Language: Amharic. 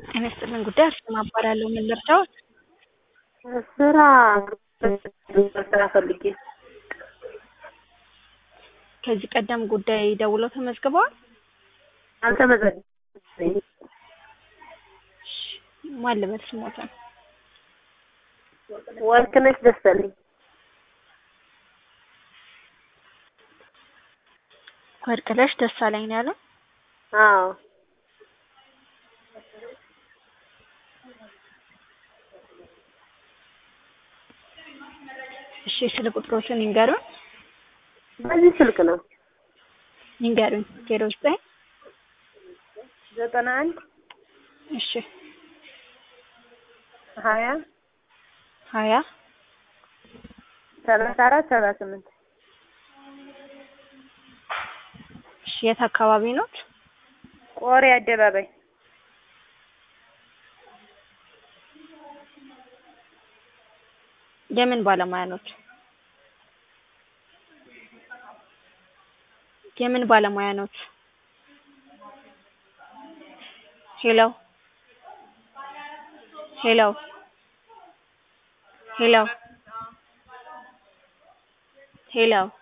ጤና ይስጥልን ጉዳይ አርሴማ እባላለሁ። ምን ልርዳዎት? ስራ ስራ ፈልጌ ከዚህ ቀደም ጉዳይ ደውለው ተመዝግበዋል? አልተመዘገበኝም። ማን ልበል ስሞትን? ወርቅነሽ ደሳለኝ ወርቅነሽ ደሳለኝ ነው ያለው? አዎ እሺ ስለ ቁጥሮትን ይንገሩን በዚህ ስልክ ነው ይንገሩኝ። ዜሮ ዘጠኝ ዘጠና አንድ እሺ ሀያ ሀያ ሰላሳ አራት ሰባ ስምንት እሺ የት አካባቢ ኖት? ቆሬ አደባባይ የምን ባለሙያ ኖት? የምን ባለሙያ ኖት? ሄሎ ሄሎ ሄሎ ሄሎ